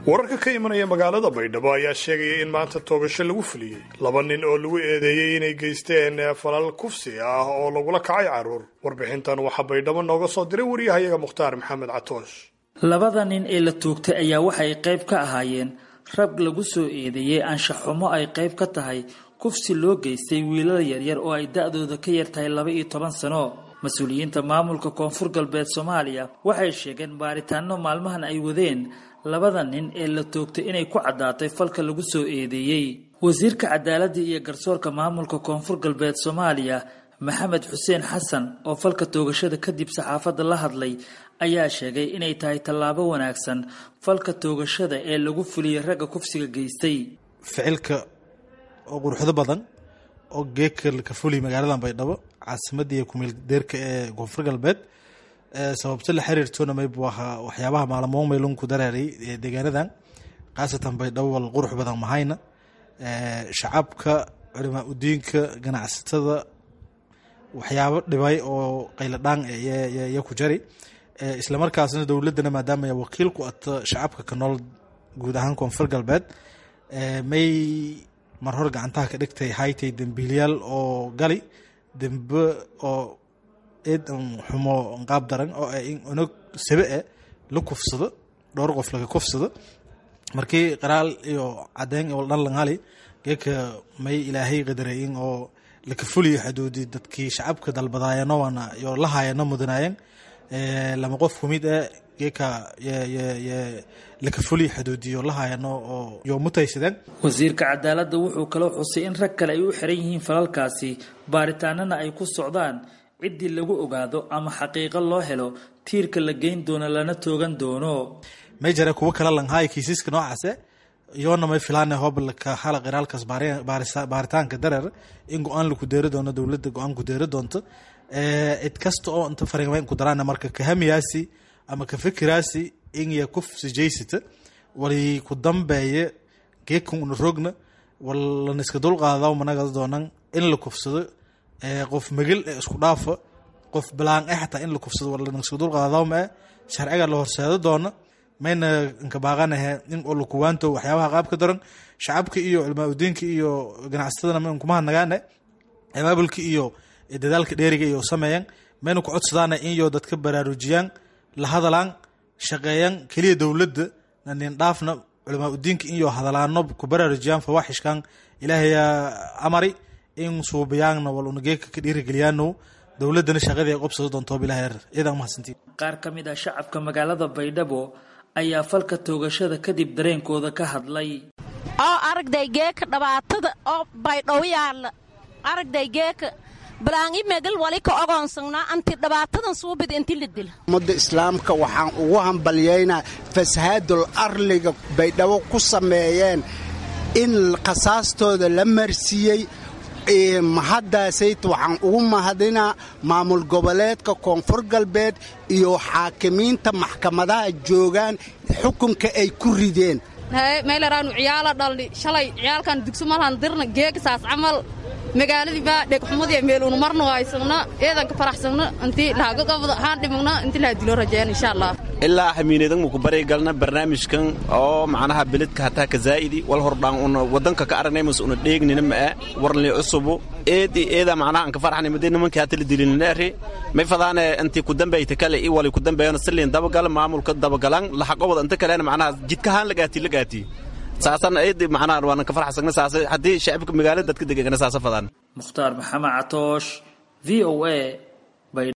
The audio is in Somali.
wararka ka imanaya magaalada baydhabo ayaa sheegaya in maanta toogasho lagu fuliyey laba nin oo lagu eedeeyey inay geysteen falal kufsi ah oo lagula kacay carruur warbixintan waxaa baydhabo nooga soo diray wariyahayaga mukhtaar maxamed catoosh labada nin ee la toogtay ayaa waxay qayb ka ahaayeen rag lagu soo eedeeyey anshaxumo ay qayb ka tahay kufsi loo geystay wiilal yaryar oo ay da-dooda ka yar tahay laba iyo toban sano mas-uuliyiinta maamulka koonfur galbeed soomaaliya waxay sheegeen baaritaano maalmahan ay wadeen labada nin ee la toogtay inay ku caddaatay falka lagu soo eedeeyey wasiirka cadaaladda iyo garsoorka maamulka koonfur galbeed soomaaliya maxamed xuseen xasan oo falka toogashada kadib saxaafadda la hadlay ayaa sheegay inay tahay tallaabo wanaagsan falka toogashada ee lagu fuliyey ragga kufsiga geystay ficilka oo quruxdo badan oo geeka ka fuliy magaaladan baydhabo caasimadda iyo kumeel deerka ee koonfur galbeed sababto la xiriirtona maybu ahaa waxyaabaha maalmoon maylunku daraaray deegaanadan khaasatan baydhabo wal qurux badan mahayna shacabka culimaa udiinka ganacsatada waxyaabo dhibay oo qayladhaan ya ku jari islamarkaasna dowladana maadaama wakiil ku ato shacabka ka nool guud ahaan koonfur galbeed may mar hor gacantaha ka dhigtay haytay dembiilyaal oo gali dembe oo eed xumo qaab daran oo unog sabe e la kufsado dhowr qof laga kufsado markii qaraal iyo cadeyn oo dhan langali geeka may ilaahay qadareeyin oo laka fuliyo xuduudi dadkii shacabka dalbadaayano waana iyo la haayano mudanaayeen lama qof kumid e geeka laka fuliyo xuduudiyo la haayano oo yo mutaysadeen wasiirka cadaaladda wuxuu kaloo xusay in rag kale ay u xiran yihiin falalkaasi baaritaanana ay ku socdaan ciddii lagu ogaado ama xaqiiqo loo helo tiirka la geyn doono lana toogan doono may jare kuwo kala langhaaya kiisiska noocaase iyoona may filaana hobalka hala qiraalkaas baaritaanka dareer in go-aan laku deeri doono dowladda go-aan ku deeri doonto cid kasta oo inta fariimayn ku daraan marka kahamiyaasi ama ka fikiraasi in ya kufsi jaysata wali ku dambeeye geekan una rogna walaniska dulqaada managa doonan in la kufsado qof magel ee isku dhaafa qof balaan e xataa in la kufsado walaniska dulqaadawma e sharciga la horseedo doona mayna inkabaaqanahe in oo lakuwaanto waxyaabaha qaabka daran shacabka iyo culmaa udiinka iyo ganacsatadana ma inkumaha nagaane abaabulka iyo dadaalka dheeriga iyo sameeyaan mayna ku codsadaana in yo dadka baraarujiyaan la hadalaan shaqeeyaan keliya dowladda nanin dhaafna culamaa udiinka in yo hadalaano ku baraarujiyaan fawaaxishkan ilaahayaa amari in suubayaanna wal unageeka ka dhiirigeliyaano dowladana shaqadii ay qobsado doonto bilaha ciidan mahadsantiin qaar ka mid ah shacabka magaalada baydhabo ayaa falka toogashada kadib dareenkooda ka hadlay oo aragday geeka dhibaatada oo baydhow yaalla aragday geeka balaangi megal wali ka ogoonsanaa anti dhibaatadan suubid inti la dila ummadda islaamka waxaan ugu hambalyaynaa fasahaadul arliga baydhabo ku sameeyeen in khasaastooda la marsiiyey mahaddaasayt waxaan ugu mahadinaa maamul goboleedka koonfur galbeed iyo xaakimiinta maxkamadaha joogaan xukunka ay ku rideen meylaraanu ciyaala dhalni shalay ciyaalkan dugso malhan dirna geegasaas camal magaaladii baa dhegxumadii meeluunu marna haysagna eedanka faraxsagna intii lahagagabda haan dhimagna intii laha dilo rajeen insha allah ilaa hamiinadan muku baray galna barnaamijkan oo macnaha beledka hataa ka zaa'idi wal hordhaan una wadanka ka aragnay mas una dheegnina ma'e warli cusubu eedi eeda macnaha anka farxani madee nimankii hata la dilininaari may fadaane intii ku dambayta kale i wali ku dambeeyana siliin dabagal maamulka dabagalan lahaqobada inta kalena macnaha jidkahaan lagaati lagaati saasan eedi macnaha waanan ka farxsagna saasa haddii shacibka magaalada dadka degegana saasa fadaan mukhtaar maxamed catoosh v o a